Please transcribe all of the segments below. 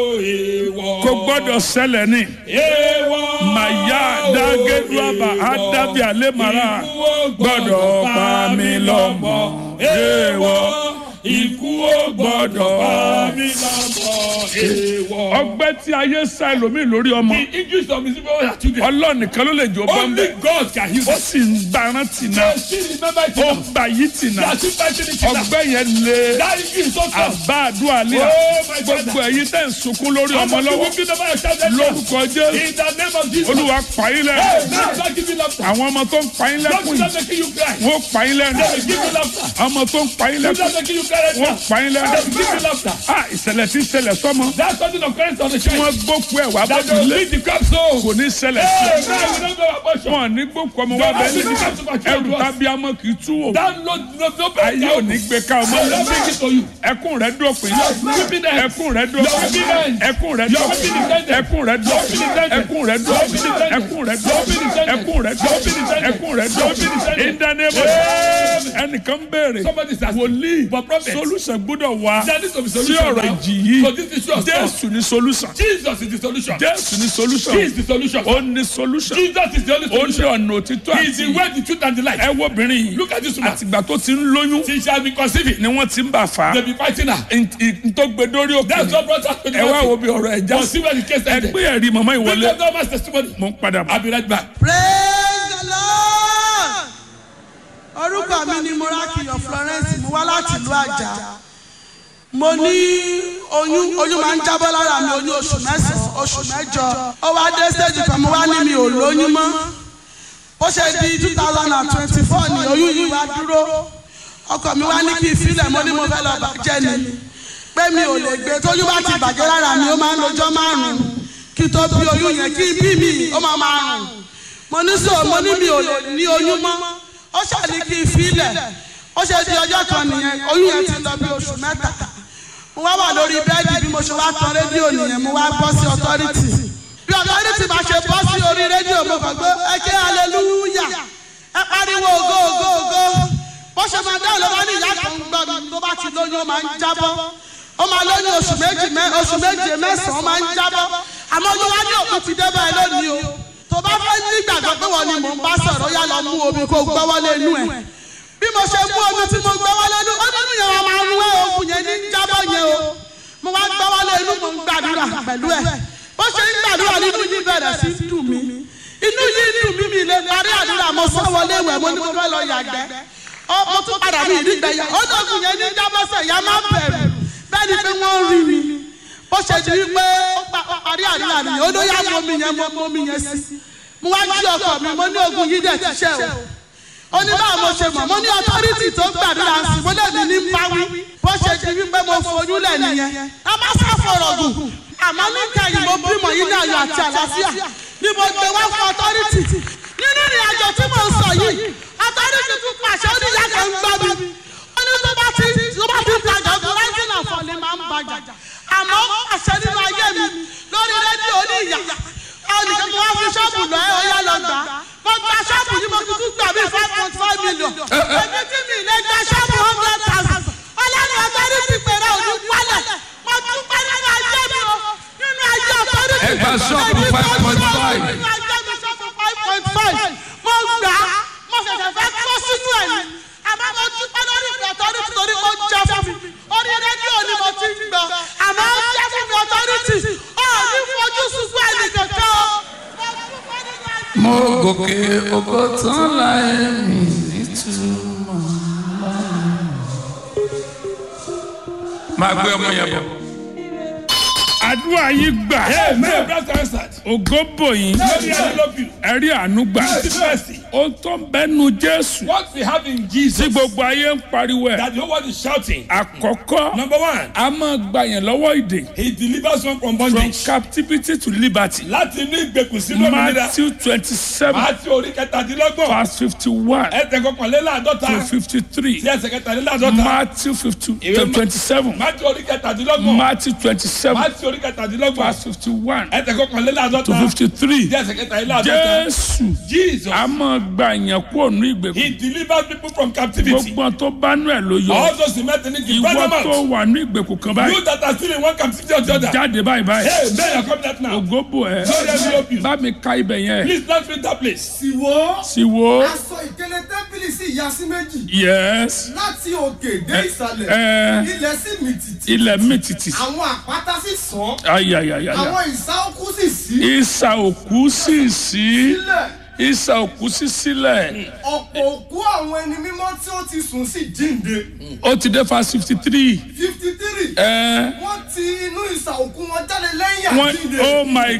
Èèwọ̀. kò gbọ́dọ̀ ṣẹlẹ̀ ní. Èèwọ̀. màyà dágẹ́dúràbà ádábì àlẹ́màrà Ikú ò gbọ́dọ̀ pa mí lọ́mọ. èèwọ̀ Ikú ò gbọ́dọ̀ pa mí lọ́mọ. Èèwọ̀. ọgbẹ́ tí ayé sá ẹlòmíì lórí ọmọ The English of Mississippi are children. ọlọ́run nìkan ló lè jọ bọ́ ń Only bẹ̀. God can heal ó them. sì ń gbaran tìǹà They still remember it ó now. gbà yí tìǹà They are still fighting it now. ọgbẹ́ yẹn lé That English is so strong. àbá àdúrà lé Oh, my gbogbo father. ẹ̀yin tẹ́ ń sunkún lórí ọmọ Some of you lọ́wọ́ weeping over your child right now. lórúkọ jésù In the name of Jesus. olúwa pààyàn Hey, lẹ́nu now God give you laughter. àwọn ọmọ tó ń pààyàn Don't lẹ́kùn stop yìí making you cry. wọ́n pààyàn lẹ́nu They will give you laughter. ọmọ tó ń pààyàn Don't lẹ́kùn stop making you cry right wọ́n now. pààyàn They will lẹ́nu give you laughter. ah ìṣẹ̀lẹ̀ tí ń ṣẹlẹ̀ sọ́mọ That's something of Christ on the tí church. wọ́n gbókù ẹ̀ wá That bọ́dù will lé beat the crop so. kò ní ṣẹlẹ̀ sí Hey, i. man, we don't go abortion. wọn ní gbókù ọmọ wa bẹ́ẹ̀ ní ẹrù tábí amọ kì í tú o That no, no, no, ayé ò ní gbé ká ọmọ I will bring it to you. ẹkún rẹ dópin weeping end. ẹkún rẹ Your dópin weeping end. ẹkún rẹ Your dópin weeping is ended. ẹkún rẹ dópin weeping is ended. ẹkún rẹ dópin weeping is ended. ẹkún rẹ Your weeping is dópin ended. ẹkún rẹ Your weeping is dópin ended. ẹkún rẹ Your weeping is dópin ended. ìdánimọ̀ ẹnìkan béèrè Somebody is asking. wòlíì But prophet. solution gbọ́dọ̀ wá There needs to be sí solution ọ̀rọ̀ now. ìjì yìí So this issue of stuff. jésù ní solution Jesus is the solution. jésù ní solution He is the solution. ó ní solution Jesus is the only ó ní solution. ọ̀nà òtítọ́ He is the àti way, the truth, and the light. ẹ wo obìnrin yìí Look at this woman. àtìgbà tó ti ń lóyún She shall be conceiving. ni wọ́n ti ń bà fà They á be fighting her. ntọ́gbẹ́dórí òkè That's what brought her to the ẹ wá wo hospital. bí ọ̀rọ̀ ẹ̀ já But see where the case ẹ ended. gbé ẹ̀rí mọ̀mọ́ Bring ìwọlé up the man's testimony. mo ń padà bọ̀. I'll be right back. praise the lord orúkọ mi ni morakiyo florence mo wá láti ìlú àjà mo ní oyún oyún máa ń jábọ́ lára mi oyún oṣù mẹ́sàn-án oṣù mẹ́jọ ó wá dé stage kan mo wá ní mi ò lóyún mọ́ ó ṣe di two thousand and twenty-four ni oyún yìí wá dúró ọkọ mi wá ní kí n filẹ̀ mo ní mo fẹ́ lọ bàjẹ́ ni pé mi ò lè gbé tóyún bá ti bàjẹ́ lára mi ó máa ń lọ́jọ́ márùn-ún kí tó bí oyún yẹn kí bí mi ó máa máa rùn mo ní sọ mo ní mi ò lè ní oyún mọ́ ó ṣàní kí n filẹ̀ ó ṣe di ọjọ́ kan nìyẹn oyún yẹn ti lọ bí oṣù mẹ́ta mo wá wà lórí bẹ́ẹ̀dì bí mo ṣe wá tan rédíò nìyẹn mo wá bọ́ sí ọtọ́rìtì bí ọtọ́rìtì bá ṣe bọ́ sí orí rédíò mo kàn gbé ẹ jẹ́ aleluya ẹ pariwo ògo ògo ògo bó ṣe máa dáhùn ló bá ní ìyá kan gbọ́ mi tó bá ti lóyún ó máa ń jábọ́ ó máa lóyún oṣù méjì mẹ́ oṣù méje mẹ́sàn-án ó máa ń jábọ́ àmọ́ oyún wá ní òkú ti dé báyìí lónìí o tó bá fẹ́ nígbàgbọ́ pé wọ́n ni mò ń bá sọ̀rọ̀ yá lọ mú omi kó gbọ́wọ́lé inú ẹ̀ bí mo ṣe mú omi tí mo gbọ́wọ́lé inú ó nínú yẹn wọn máa ń wé oògùn yẹn ní jábọ́ yẹn o mo wá gbọ́wọ́lé inú mo ń gbàdúrà pẹ̀lú ẹ̀ bó ṣe ń gbàdúrà nínú yìí bẹ̀rẹ̀ sí í dùn mí inú yìí dùn mí mi lè parí àdúrà mo sọ wọlé ìwẹ̀ mo ní mo fẹ́ lọ yàgbẹ́ ó mo tún padà mí ìdígbẹ́ yà ó lóògùn yẹn ní jábọ́sẹ̀ yà má bẹ̀rù bẹ́ẹ̀ ni pé wọ́n rí mi bó ṣe di wípé ó pa- ó parí àdúrà nìyẹn ó ló yá mo mi yẹn mo mo mi yẹn sí mo wá jí ọkọ mi mo ní ogun yìí dẹ̀ ti ṣe o ó ní báwo mo ṣe mọ̀ mo ní ọtọ́rìtì tó gbàdúrà sí mo lè ní ní báwí bó ṣe di wípé mo foyún lẹ̀ nìyẹn a má sá fọ̀rọ̀ gùn àmọ́ níta yìí mo bímọ yìí ní ayọ̀ àti àlàáfíà ni mo gbé wá fún ọtọ́rìtì nínú ìrìn àjò tí mo sọ yìí ọtọ́rìtì tún pàṣẹ ó ní ìyá kan ń gbọ́ mi ó ní tó bá ti tó bá ti tajà ọkọ̀ rẹ́ńtìnà fọ̀lẹ́ máa ń bàjà àmọ́ pàṣẹ nínú ayé mi lórí rédíò ní ìyá ẹnìkan mo wá fi ṣọ́ọ̀bù lọ ẹ ọyá lọ gbà mo gba ṣọ́ọ̀bù yìí mo fi tún gbà bí five point five million èmi tí mi lè gba ṣọ́ọ̀bù hundred thousand ọlọ́run ọ̀tọ́rí ti pèrè òní wálẹ̀ mo tún pẹ́ nínú ayé mi o nínú ayé ọ̀tọ́rí ti Ẹ gba ṣọ́ọ̀bù 5.5. nínú ayé mi ṣọ́ọ̀bù five point five mo gbà á mo ṣẹ̀ṣẹ̀ fẹ́ kó sínú ẹ̀ ni àmọ́ mo dúpẹ́ lórí ìpè ọ̀tọ́rí ti torí ó jẹ́ fún mi orí rédíò ni mo ti ń gbọ́ àmọ́ ó jẹ́ fún mi ọ̀tọ́rí ti ó ní fojú sunkún ẹnì kankan o. mo gòkè ògo tán láì mí nítumọ̀ máa gbé ọmọ yẹn bọ̀. àdúrà yìí gbà Amen. Brother answered. ògo bò yín Let me love you. ẹ̀rí àánú gbà Mercy, mercy. ó tó ń bẹ́nu jésù What we have in tí Jesus gbogbo ayé ń pariwo ẹ̀ that the whole world is shouting. àkọ́kọ́ Number one, a máa gba yẹn lọ́wọ́ ìdè he delivers one from from bondage. captivity to liberty Láti inú ìgbèkùn sínú òmìnira. matthew twenty seven Àti orí kẹtàdínlọ́gbọ̀n. verse fifty one Ẹsẹ̀ kọkànléláàdọ́ta. to fifty three Sí ẹsẹ̀ kẹtàdínláàdọ́ta. matthew fifty Ìwé Ma- twenty seven Máti orí kẹtàdínlọ́gbọ̀n. matthew twenty seven Máti orí kẹtàdínlọ́gbọ̀n. verse fifty one Ẹsẹ̀ kọkànléláàdọ́ta. to fifty three Sí ẹsẹ̀ kẹtàdínláàdọ́ta. jésù Jesus a máa gba èèyàn kúrò ní ìgbèkùn He delivers people from captivity. gbogbo tó bá nú ẹ̀ ló yọ All those who met in it, he brought ìwọ them tó out. wà ní ìgbèkùn kan báyìí You that are still in one captivity or the other. jáde báyìí báyìí Hey, man, you're coming out now. ògóbò ẹ Glory be open. bá mi ka ibẹ̀ yẹn Please don't read that place. sì wò sì wo aṣọ ìkélé tẹ́ḿpìlì sì ya sí méjì yes láti òkè dé ìsàlẹ̀ ẹ ilẹ̀ sì mì tìtì ilẹ̀ mi tìtì àwọn àpáta sì sàn ayayayaya àwọn ìsà òkú sì sí ìsà òkú sì sí sílẹ̀ ìsà òkú sí sílẹ̀ ọ̀pọ̀ òkú àwọn ẹni mímọ́ tí ó ti sùn sí jíǹde ó ti dé fa fifty three fifty three ẹ wọ́n ti inú ìsà òkú wọn jáde lẹ́yìn wọ́n àjíǹde oh my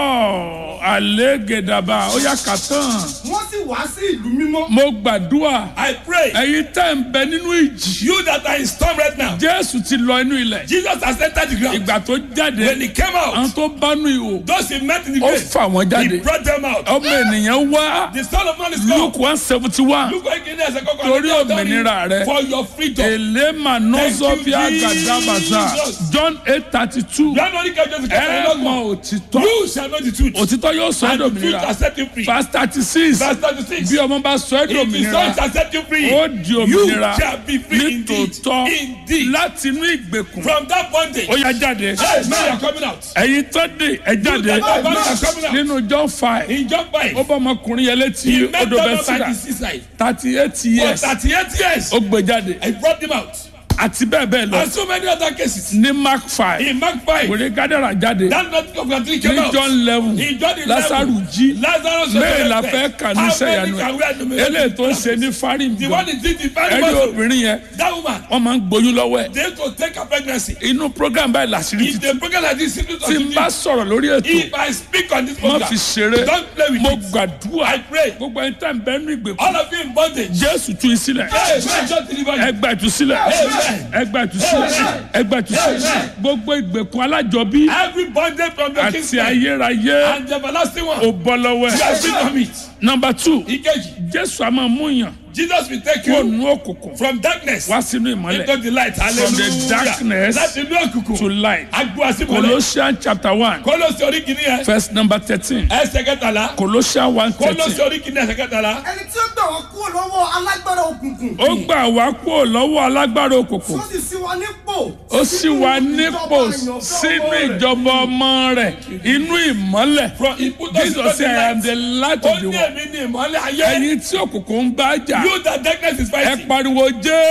god àlégèdàbà ó yà kà tán wọ́n sì wá sí ìlú mímọ́ mo gbàdúrà I pray. ẹ̀yin tẹ́ ń bẹ nínú ìjì You that are in storm right now. jésù ti lọ inú ilẹ̀ Jesus has entered the ground. ìgbà tó jáde When he came àwọn out, tó bánú ihò those he met in the ó grave, fà wọ́n he jáde brought them out. ọmọ ènìyàn wá The son of man is come. luke one seventy one Look what he as a cocoa. Torí òmìnira rẹ. For your freedom. elema nozofia Thank you, gadabaza Jesus. john eight thirty two January can just ẹ mọ òtítọ́ You shall know the truth. òtítọ́ yóò sọ ẹ́ And the truth dòmìnira shall set you free. verse thirty six Verse 36. bí ọmọ bá sọ ẹ́ If the dòmìnira son shall set you free, ó di you òmìnira shall be free indeed. nítòótọ́ Indeed. láti inú ìgbèkùn From that bondage. ó yá jáde Hey, man, you are coming out. ẹ̀yin tó dé ẹ jáde You that are coming out. nínú john five In John 5, ó bá ọmọkùnrin yẹn létí he met odò them bẹ́ẹ̀ up by síra the seaside. thirty eight For years 38 years, ó gbé jáde he brought them out. àti bẹ́ẹ̀ bẹ́ẹ̀ lọ And so many other cases. ní mark five In Mark 5, wèrè gádàrà jáde that not of the three came ní out. john eleven In John 11, lásàrù jí Lazarus was mẹ́rin la resurrected. fẹ́ kà ní How sẹ́yànú many can we ẹ̀ enumerate? eléyìí tó ń ṣe ní fárí The gbọ́ one is did the very ẹ̀rí muscle. obìnrin yẹn That woman, wọ́n máa ń gbóyún lọ́wọ́ ẹ̀ they to take a pregnancy. inú program báyìí làṣírí If ti the program like this, simply tí n bá sọ̀rọ̀ lórí ètò if I speak on this má program, fi ṣeré don't play with mo it. gbàdúrà I pray. gbogbo ẹni tá n bẹ nínú ìgbèkùn All of you in bondage. jésù tú i sílẹ̀ Hey, man, just deliver you. ẹgbà ìtúsílẹ̀ Amen. ẹgbà ìtúsílẹ̀ ẹgbà ìtúsílẹ̀ Amen. gbogbo ìgbèkùn alájọbí Every bondage from the àti kingdom ayérayé and the everlasting one. ò bọ́ lọ́wọ́ You ẹ̀. are free from it. nọmba two Ikeji, jésù a máa mú yàn Jesus will take kó you nu òkùnkùn from darkness wá sínú ìmọ́lẹ̀ into the light. From the Hallelujah. darkness Láti inú òkùnkùn. to light Agbo àsìmọ́lẹ̀. colossians chapter one Kólósì orí kìíní yẹn. verse number thirteen Ẹsẹ̀ kẹtàlá. colossians one Kólósì thirteen orí kìíní ẹsẹ̀ kẹtàlá. ẹni tí ó gbà wọ́n kúrò lọ́wọ́ alágbára òkùnkùn ó gbà wá kúrò lọ́wọ́ alágbára òkùnkùn ó sì sí wa nípò ó sì wá nípò sínú ìjọba ọmọ rẹ̀ inú ìmọ́lẹ̀ From ìpútọ́ sí jesus say i am the light Ó of the ní world èmi ní ìmọ̀lẹ̀ ayé. ẹ̀yin tí òkùnkùn ń bá jà You that darkness is ẹ fighting. pariwo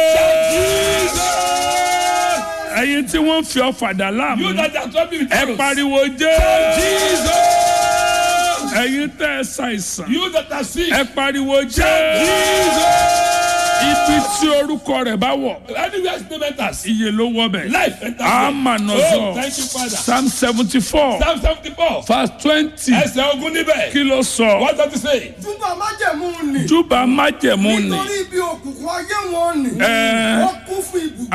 jẹ́ Jesus. ẹ̀yin tí wọ́n ń fi ọ̀fàdà láàmú You that are troubled with ẹ arrows. pariwo jẹ́ Jesus. ẹ̀yin tẹ́ ẹ ṣàìsàn You that are sick. ẹ pariwo jẹ́ Jesus. ibi tí orúkọ rẹ̀ bá wọ̀ Anywhere still matters. iye ló wọ bẹ̀ Life enters. Amanọ̀zọ̀. Oh, thank you, Father. psalm seventy four Psalm seventy-four. verse twenty Ẹsẹ̀ ogun níbẹ̀. kí ló sọ What does it say? túbọ̀ májẹ̀mú nì júbà májẹ̀mú ni nítorí ibi òkùnkùn ayé wọn nì Ẹ. wọ́n kún fún ibùgbé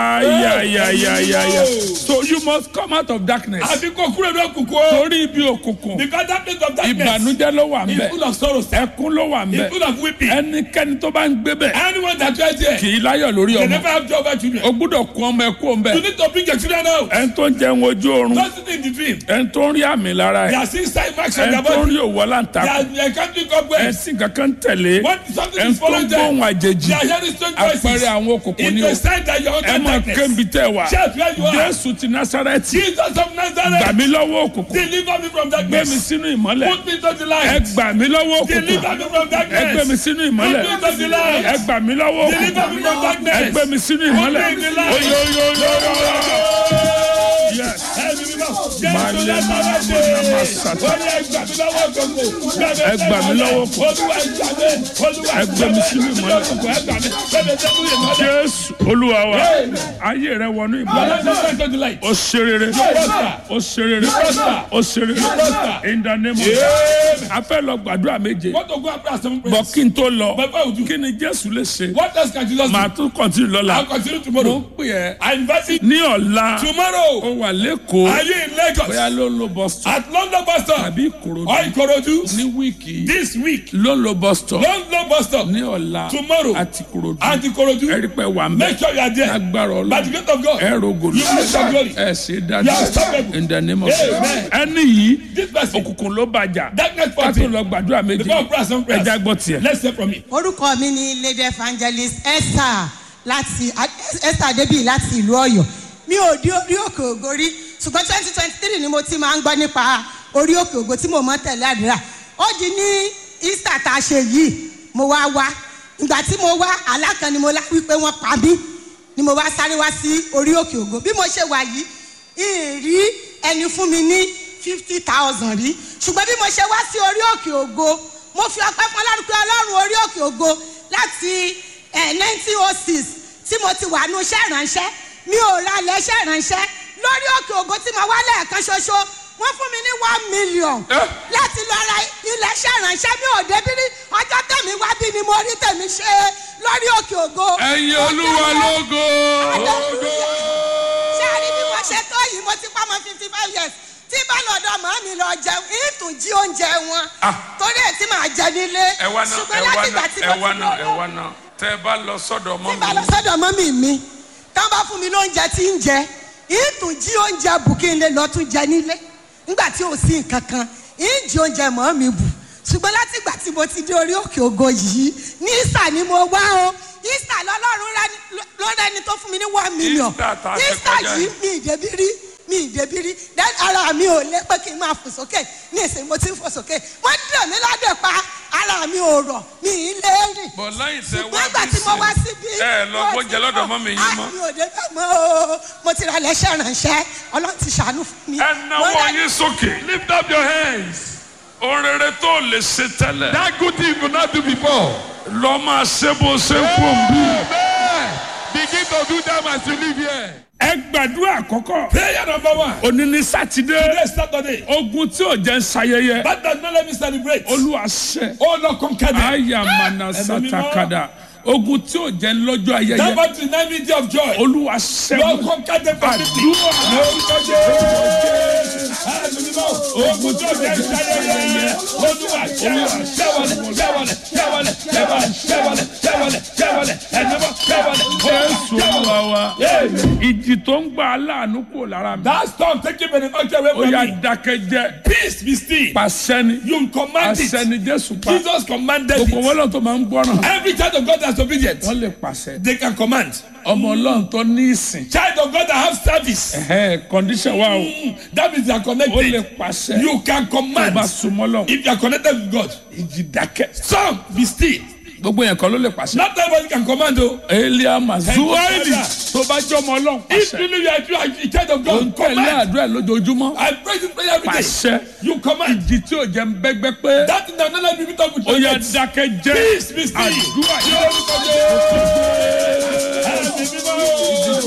ayayayayaya so you must come out of darkness Àbí kò kúrò ní òkùnkùn o. torí ibi òkùnkùn Because that place of darkness ìbànújẹ́ ló wà ń is bẹ̀ full of sorrow. ẹkún ló wà ń It's bẹ̀ full of weeping. ẹnikẹ́ni tó bá ń gbé bẹ̀ Anyone that tries there, kì í láyọ̀ lórí they ọmọ never have joy over children. o gbúdọ̀ kún ọmọ ẹkú ọmọ You ẹ̀ need to bring your children out. ẹni tó ń jẹun ojú oorun Don't sit in the dream. ẹni tó ń rí àmì lára They ẹ̀ are seeing side marks on ẹni their tó ń body. rí òwò They láǹtakùn are they are country cobwebs. ẹni tí kankan tẹ̀lé What something ẹni is tó ń following them. gbóhùn àjèjì They are hearing strange voices. àpẹẹrẹ àwọn òkùnkùn ni It's o a sign that you're ẹ under máa darkness. kébi tẹ wá Church where you are. jésù ti násárẹ́tì Jesus of gbà Nazareth. mí lọ́wọ́ òkùnkùn Deliver me from gbé mi darkness. sínú ìmọ́lẹ̀ Put me to the ẹ light. gbà mí lọ́wọ́ òkùnkùn Deliver me from ẹ gbé mi darkness. sínú ìmọ́lẹ̀ Put me to the light. ẹ gbà mí lọ́wọ́ Deliver òkùnkùn me from ẹ darkness. gbé mi sínú ìmọ́lẹ̀ Put me in the light. oyoyoyoyo yes Ẹ̀mí mímọ́. Malé, Jésù mana, Násárẹ́tì. mana, masata. Ó ní ẹ gbà mí lọ́wọ́ òkùnkùn. Ẹ gbà mí lọ́wọ́ òkùnkùn. Olúwa ẹ gbà mí. Olúwa Ẹ gbé mi sínú ìmọ́lẹ̀. òkùnkùn. Ẹ gbà mí. Gbé mi sínú ìmọ́lẹ̀. jésù olúwa wa ayé rẹ wọnú ìmọ́lẹ̀ Deliver me to the light. ó ṣe rere ó ṣe rere ó ṣe rere in the name of Jesus a fẹ́ lọ gbàdúrà méje Want to go and pray seven bọ̀ prayers. kí n tó lọ But what would you? kí ni jésù lè ṣe What else can Jesus do? màá tún kọ́ntínú lọ́la I'll continue mo tomorrow. ń pè ẹ́ I invite you ní ọ̀la tomorrow. ó wà lẹ́kọ̀ọ́ Are you in Lagos? Lagos. bóyá ló ń lo bus stop At London bus stop. tàbí ìkòròdú Or Ikorodu. ní wíìkì This week. ló ń lo bus stop London bus stop. ní ọ̀la Tomorrow. àti ìkòròdú And Ikorodu. ẹ̀rí pé wà ń bẹ̀ Make sure you are there. agbára By the ọlọ́run grace of God. ẹ rògò You will shout glory. ẹ ṣe You dájú are unstoppable. in the name of Amen. ẹni yìí This person. òkùnkùn ló bàjá Darkness ká tó party. lọ gbàdúrà méjì Before prayer some prayers. ẹja gbọ́ tiẹ̀. Let's hear from me. orúkọ mi ni lady evangelist esther láti esther adébíyì láti ìlú ọ̀yọ́ mi ò di orí òkè ògo rí ṣùgbọ́n twenty twenty three ni mo ti máa ń gbọ́ nípa orí òkè ògo tí mo mọ́ tẹ̀lé àdúrà ó di ní easter tá a ṣe yìí mo wá wá ìgbà tí mo wá alákan ni mo lá wípé wọ́n pa mí ni mo wá sáré wá sí orí òkè ògo bí mo ṣe wà yìí ìrí ẹni fún mi ní fifty thousand rí ṣùgbọ́n bí mo ṣe wá sí orí òkè ògo mo fi ọpẹ́ fún ọlọ́run pé ọlọ́run orí òkè ògo láti nineteen oh six tí mo ti wà nù iṣẹ́ ìránṣẹ́ mi ò ra ilẹ̀ iṣẹ́ ìránṣẹ́ lórí òkè ògo tí mo wá lẹ́ẹ̀kan ṣoṣo wọ́n fún mi ní one million láti lọ ra ilẹ̀ iṣẹ́ ìránṣẹ́ mi ò débi rí ọjọ́ tẹ̀mí wá bí ni mo rí tèmi ṣe lórí òkè ògo. ẹyin olúwa lógo. ṣé a rí bí wọ́n ṣe tó yìí mo ti pa ọmọ fifty five years tí bá lọ́dọ̀ mọ́ mi lọ jẹun ìtún jí oúnjẹ wọn torí ẹ̀ tí màá jẹ nílé ẹ wá náà ṣùgbọ́n ẹ wá láti ìgbà náà tí ẹ mo wá ti náà ẹ lọ wá náà tẹ ẹ bá lọ sọ́dọ̀ ọmọ tí bá lọ mi sọ́dọ̀ mọ́mì mi tán bá fún mi lóúnjẹ tí ń jẹ ìtún jí oúnjẹ bù kí n lè lọ tún jẹ nílé nígbà tí ò sí nǹkan kan ìjì oúnjẹ mọ́ mi bù ṣùgbọ́n láti ìgbà tí mo ti dé orí òkè ògo yìí ní ìsà ni mo wá o ìsà lọ́lọ́run rẹ- ló rẹni tó fún mi ní one million Easter tá a ṣe ìsà kọjá yìí yìí. mi ìdẹ́bí rí mi ìdẹ́bí rí then ara mi ò lé pé kí n máa fò sókè ní ìsìn mo ti ń fò sókè wọ́n dẹ̀ mí ládẹ̀ pa ara mi ò rọ̀ mi ì lé rìn bọ̀ lẹ́yìn tẹ wá ṣùgbọ́n ìgbà tí mo wá síbí. ẹ lọ gbọ́njẹ lọ́dọ̀ mọ́ mi yín mọ́. mi ò dé bẹ́ẹ̀ mọ́ o mo ti ra lẹ́sẹ̀ ránṣẹ́ ọlọ́run ti ṣàánú fún mi. ẹ Mo náwó rà- yín sókè lift up your hands. ohun rere tó lè ṣe tẹ́lẹ̀ that good thing you not do before. lọ máa ṣe bó ṣe ń pò ń bí. Amen. begin to do them as you live here. ẹ gbàdúrà àkọ́kọ́. Prayer number one. òní ní sátidé. Today is Saturday. ogun tí ò jẹ́ ń ṣayẹyẹ. That does not let me celebrate. olúwa ṣẹ. Oh Lord, conquer them. ayamana Ẹ̀mí mímọ́. satakada. ogun tí ò jẹ́ lọ́jọ́ ayẹyẹ. Never deny me day of joy. olúwa ṣẹ. Lord, conquer them completely. àdúrà. Ní orúkọ Jésù. Ẹ̀mí mímọ́. Ogun tó jẹ́ ìṣayẹyẹ. Olúwa ṣẹ́wọ̀lẹ̀ ṣẹ́wọ̀lẹ̀ ṣẹ́wọ̀lẹ̀ ṣẹ́wọ̀lẹ̀ ṣẹ́wọ̀lẹ̀ ṣẹ́wọ̀lẹ̀ ṣẹ́wọ̀lẹ̀ ṣẹ́wọ̀lẹ̀ ẹ̀mí mímọ́ ṣẹ́wọ̀lẹ̀. jésù olúwa wa. Amen. ìjì tó ń gba aláàánú kò lára mi. That storm taking benefactor away ó from yà me. dákẹ́jẹ́. Peace be still. pàṣẹ ni. You command it. pàṣẹ ni jésù pa. Jesus commanded gbogbo it. wọn lọ tó máa ń gbọ́ràn. Every child of God that's obedient, wọ́n lè pàṣẹ. they can command. ọmọ ọlọ́run tó ní ìsìn. Child of God that have service, ẹ̀hẹ́ condition wa o. mm, that means they are ó lè connected. pàṣẹ. You can tó bá command súnmọ́ lọ. if you are connected with God. ìjì dákẹ́. Some be still. gbogbo yẹn kan ló lè pàṣẹ. Not everybody can command though. elia mazuwaidi Father. tó bá jọmọ ọlọ́run If pàṣẹ. really you are, you are a child of ó ń God, tẹ̀lé command. àdúrà lójoojúmọ́. I pray this prayer every day. pàṣẹ. You command. ìjì tí ò jẹ́ ń bẹ́gbẹ́ pé. That thing that not let me meet up with ó yà your dákẹ́ jẹ́. Peace be still. àdúrà Ní orúkọ Jésù. Ẹ̀mí mímọ́.